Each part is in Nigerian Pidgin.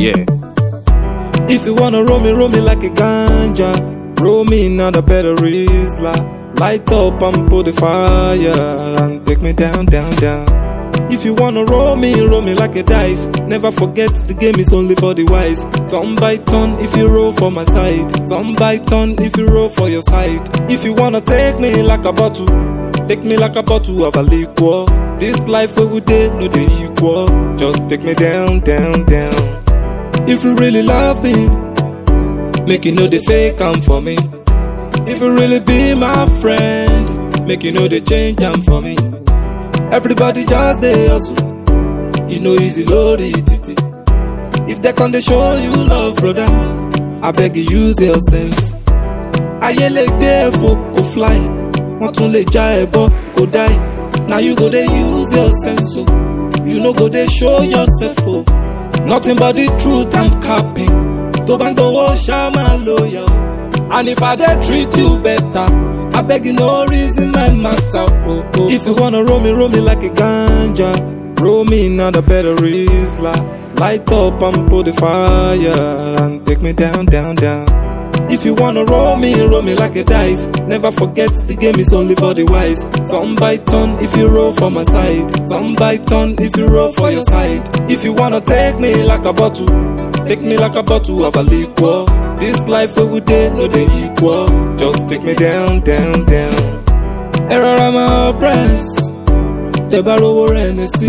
Yeah. If you wanna roll me, roll me like a ganja. Roll me now the better is Light up and put the fire and take me down, down, down. If you wanna roll me, roll me like a dice. Never forget the game is only for the wise. Turn by turn if you roll for my side. Turn by turn if you roll for your side. If you wanna take me like a bottle, take me like a bottle of a liquor. This life where we did no the equal. Just take me down, down, down. If you really love me, make you know the fake am for me. If you really be my friend, make you know the change am for me. Everybody just dey hustle, you know easy load it. it. If they can they show you love, brother, I beg you use your sense. Ayé lè gbé ẹ̀fọ́ kò fly, wọ́n tún lè já ẹ̀bọ kò die. Now you go dey use your sense o, you no go dey show yourself o. Nothing but the truth I'm capping. Tó bá ń gbowó ṣá máa lóya o. And if I dey treat you better, I beg you no reason my matter. Oh, oh. If you wanna roll me, roll me like a ganja. Roll me now the better is Light up and put the fire and take me down, down, down. If you wanna roll me, roll me like a dice. Never forget the game is only for the wise. Turn by turn if you roll for my side. Turn by turn if you roll for your side. If you wanna take me like a bottle, take me like a bottle of a liquor. This life where we did no the equal. Just take me down, down, down. Error I'm oppressed. Tẹ́bá rówó rẹ̀ ní sí.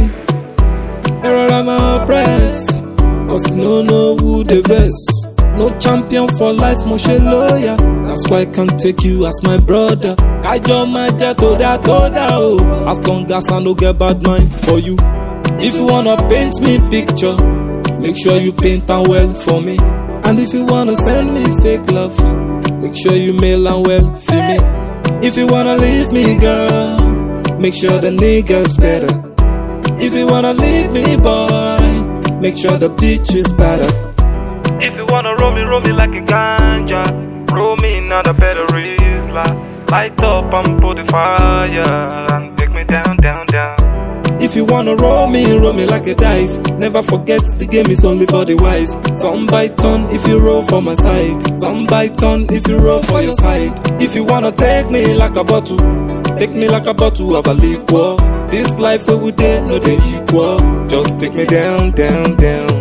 Error I'm oppressed. Cause you no know who the best. No champion for life, mo ṣe lawyer. That's why I can take you as my brother. Kájọ máa jẹ́ tó dá tó dá o. As long as I no get bad mind for you. If you wanna paint me picture, make sure you paint am well for me. And if you wanna send me fake love, make sure you mail am well for me. If you wanna leave me, girl, make sure the nigga's better. If you wanna leave me, boy, make sure the bitch is better. If you wanna roll me, roll me like a ganja. Roll me now the better is Light up and put the fire and take me down, down, down. If you wanna roll me, roll me like a dice. Never forget the game is only for the wise. Turn by turn if you roll for my side. Turn by turn if you roll for your side. If you wanna take me like a bottle, take me like a bottle of a liquor. This life where we did no the equal. Just take me down, down, down.